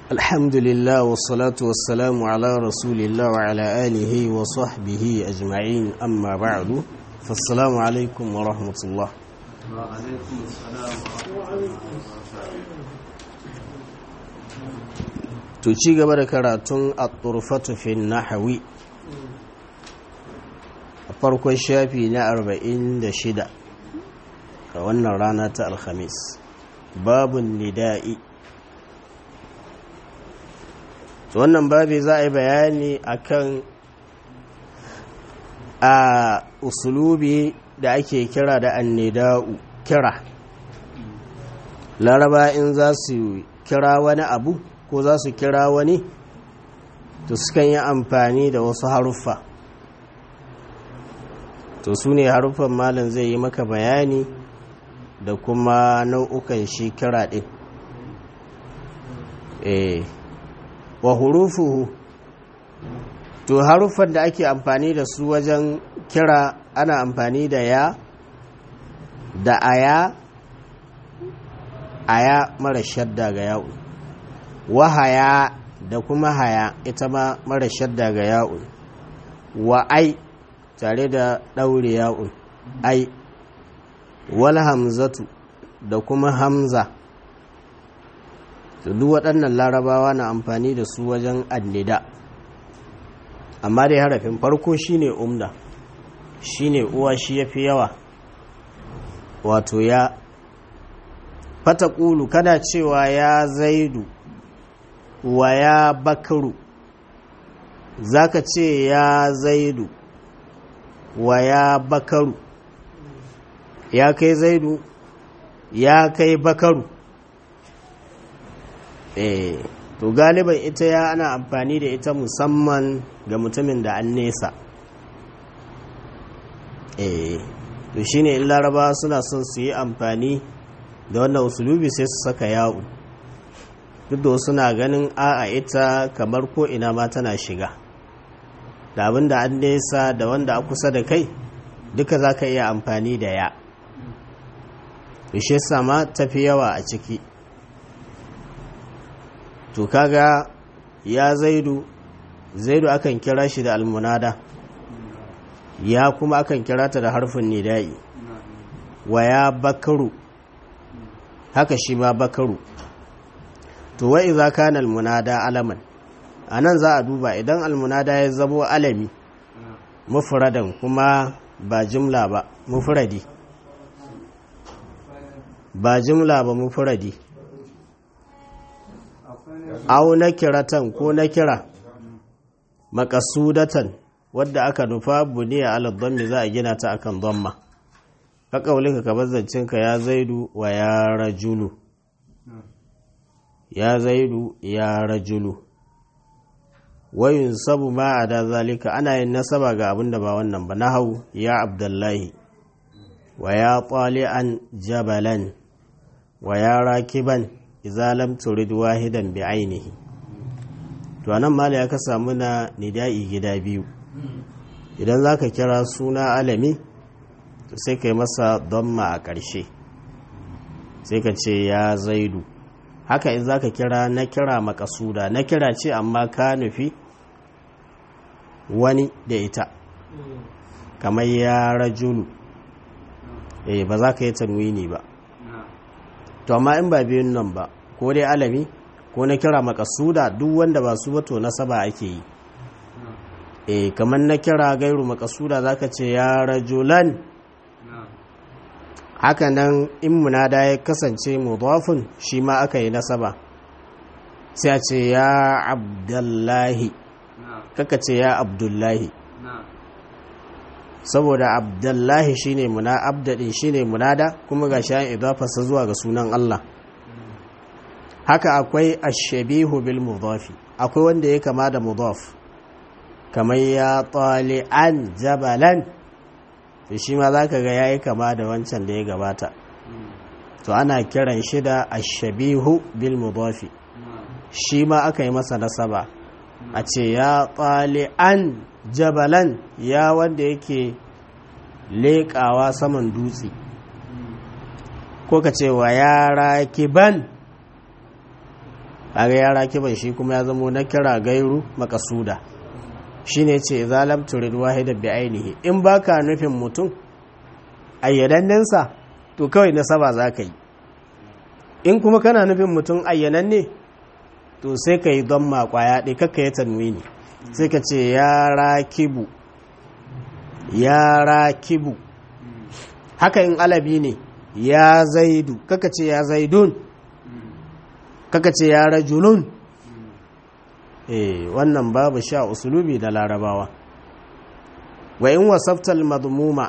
الحمد لله والصلاة والسلام على رسول الله وعلى آله وصحبه أجمعين أما بعد فالسلام عليكم ورحمة الله وعليكم السلام ورحمة to ci gaba da karatun at-turfatu fi nahwi a farkon shafi na 46 a wannan rana ta alhamis babun nida'i to wannan babi za a yi bayani akan a usulubi da ake kira da annida'u kira laraba in za su kira wani abu ko za su kira wani to sukan yi amfani da wasu haruffa to su ne haruffan malin zai yi maka bayani da kuma nau'ukan shi kira ɗin eh wa hurufuhu to haruffan da ake amfani da su wajen kira ana amfani da ya da aya aya mara shadda ga ya'u wahaya da kuma haya ita ma mara shadda ga ya'un wa ai tare da ɗaure ya'un ai wal hamzatu da kuma hamza duk waɗannan larabawa na amfani da su wajen annida amma dai harafin farko shine umda shine uwa shi ya fi yawa wato ya fata ƙulu kana cewa ya zaidu wa ya bakaru za ka ce ya zaidu wa ya bakaru ya kai zaidu ya kai bakaru eh to galiban ita ya ana amfani da ita musamman ga mutumin da an nesa eh to shine in laraba suna son su yi amfani da wannan usulubi sai su saka yawo duk da wasu na ganin a'a ita kamar ko ina ma tana shiga da abin da an nesa da wanda a kusa da kai duka za ka iya amfani da ya ishe sama tafi yawa a ciki to kaga ya zaidu zaidu akan kira shi da almunada ya kuma akan kira ta da harfin nida'i wa ya bakaru haka shi ma bakaru to wa iza kana almunada alaman anan za a duba idan almunada ya zamo alami mufradan kuma ba jumla ba mufradi ba jumla ba mufradi au nakiratan ko nakira makasudatan wadda aka nufa buniya ala dhammi za a gina ta akan dhamma ka kaulika ka bazancinka ya zaidu wa ya rajulu ya zaidu ya rajulu wayun sabu ma a da zalika ana yin nasaba ga abin da ba wannan ba na hau ya abdullahi wa ya an jabalan wa ya rakiban izalam turid wahidan bi ainihi to anan mala ya ka samu na nida'i gida biyu idan za ka kira suna alami to sai ka yi masa donma a ƙarshe sai ka ce ya zaidu haka in za ka kira na kira makasuda na kira ce amma ka nufi wani da ita kamar ya rajulu eh ba za ka yi tanwini ba to amma in ba biyun nan ba ko dai alami ko na kira makasuda duk wanda ba su bato nasaba ake yi eh kamar na kira gairu makasuda za ka ce ya rajulan haka nan in munada ya kasance mudafin shi ma aka yi nasaba sai a ce ya abdullahi kaka ce ya abdullahi saboda abdullahi shine muna abdadin shine munada kuma ga shi idafasa zuwa ga sunan Allah haka akwai ashabihu bil mudafi akwai wanda ya kama da mudaf kamar ya tali'an jabalan to shi ma za ka ga ya yi kama da wancan da ya gabata to ana kiran shi da ashabihu bil mudafi shi ma aka yi masa nasaba a ce ya an jabalan ya wanda yake leƙawa saman dutse ko ka ce wa ya rakiban kaga ya rakiban shi kuma ya zamo na kira gairu makasuda shine ce zalam turid wahida bi ainihi in baka nufin mutum ayyanannensa to kawai nasaba za ka yi in kuma kana nufin mutum ayyananne to sai ka yi don makwaya ɗai kakka ya tanwini sai ka ce ya rakibu ya rakibu haka in alabi ne ya zaidu kaka ce ya zaidun kaka ce ya rajulun eh wannan babu sha usulubi da larabawa wa in wasaftal madmuma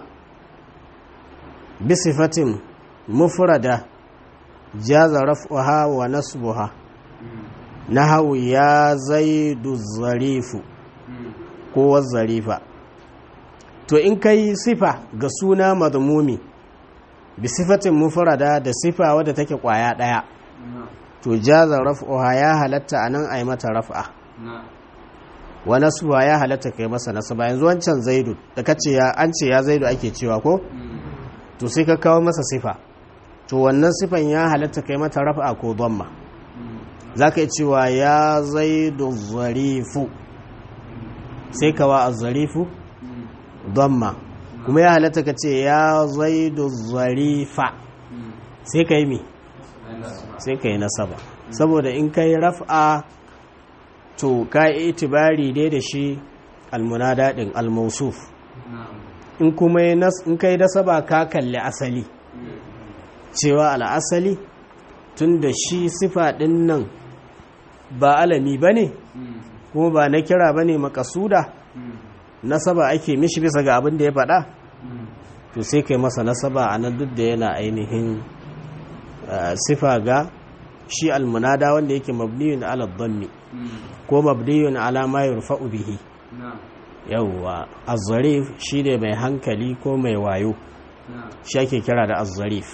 bi sifatin mufrada jaza raf'uha wa nasbuha nahawu ya zaidu zarifu ko zarifa to in kai sifa ga suna madmumi bi sifatin mufrada da sifa wadda take kwaya daya to jaza raf'uha ya halatta anan ai mata raf'a wa nasbuha ya halatta kai masa nasaba yanzu wancan zaidu da kace ya an ce ya zaidu ake cewa ko to sai ka kawo masa sifa to wannan sifan ya halatta kai mata raf'a ko dhamma zaka yi cewa ya zaidu zarifu sai ka wa az-zarifu dhamma kuma ya halatta ka ce ya zaidu zarifa sai ka yi mi sai ka yi nasaba saboda in ka yi raf'a to ka yi itibari dai da shi almunada din almausuf in kuma in ka yi nasaba ka kalli asali cewa al'asali tun da shi sifa ɗin nan ba alami ba ne kuma ba na kira ba ne makasuda nasaba ake mishi bisa ga abin da ya faɗa to sai kai masa nasaba a nan duk da yana ainihin sifa ga shi almunada wanda yake mabniyun ala dhammi ko mabniyun ala ma yurfa'u bihi yawwa az-zarif shine mai hankali ko mai wayo shi ake kira da az-zarif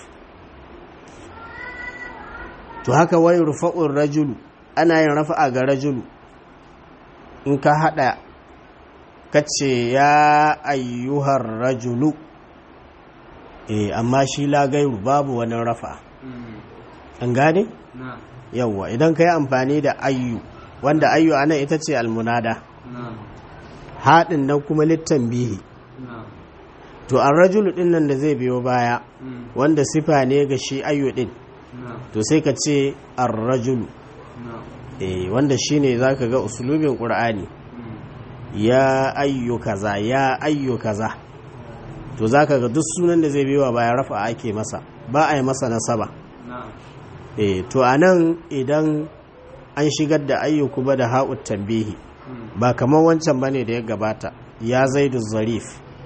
to haka wai rufa'ur rajulu ana yin rafa'a ga rajulu in ka hada kace ya ayyuhar rajulu eh amma shi la gairu babu wani rafa'a an gane yawwa idan ka yi amfani da ayyu wanda ayyu ana ita ce almunada haɗin nan kuma littan bihi to an rajulu ɗin nan da zai biyo baya wanda sifa ne ga shi ayyu ɗin to sai ka ce an rajulu wanda shi ne za ka ga usulubin ƙur'ani ya ayyu kaza ya ayyu kaza to za ka ga duk sunan da zai biyo baya rafa ake masa ba a yi masa nasaba e to a nan idan an shigar da ayyuku ba da ha'ut tambihi ba kamar wancan ba ne da ya gabata ya zaidu zarif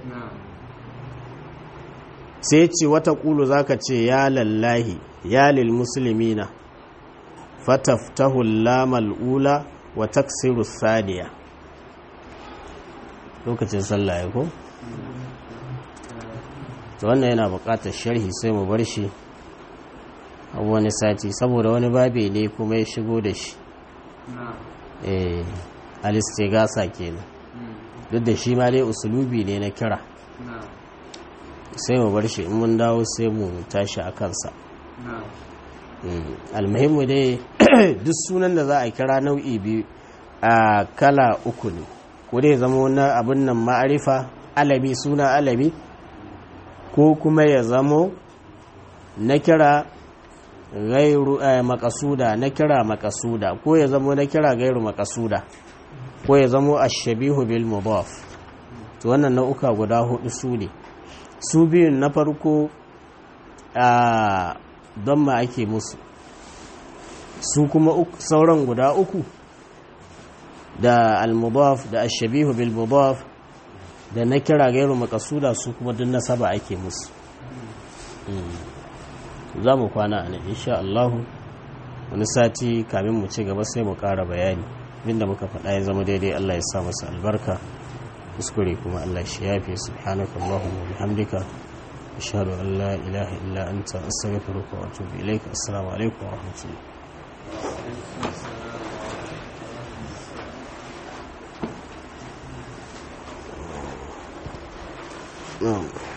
sai ce wata ƙulu za ka ce ya lallahi ya lil musulmina fataftahu lamal ula wa taksiru saniya lokacin sallah ya ko? to wannan yana buƙatar sharhi sai mu bar shi wani sati saboda wani babe ne kuma ya shigo da shi eh alistigasa kenan duk da shi ma dai usulubi ne na kira sai mu bar shi in mun dawo sai mu tashi a kansa almuhimmu dai duk sunan da za a kira nau'i biyu a kala uku ne ko dai zama na abin nan ma'arifa alami suna alami ko kuma ya zamo na kira gairu makasuda na kira makasuda ko ya zamo na kira gairu makasuda ko ya zamo ashabihu bil mudaf to wannan nau'uka guda hudu su ne su biyun na farko a don ma ake musu su kuma sauran guda uku da al-mudaf da ashabihu bil mudaf da na kira gairu makasuda su kuma duk nasaba ake musu za mu kwana a nan insha Allahu wani sati kamin mu ci gaba sai mu ƙara bayani abinda muka faɗa ya zama daidai Allah ya sa masa albarka kuskure kuma Allah shi yafe subhanaka Allahumma wa bihamdika ashhadu an la ilaha illa anta astaghfiruka wa atubu ilaik assalamu alaikum wa rahmatullahi نعم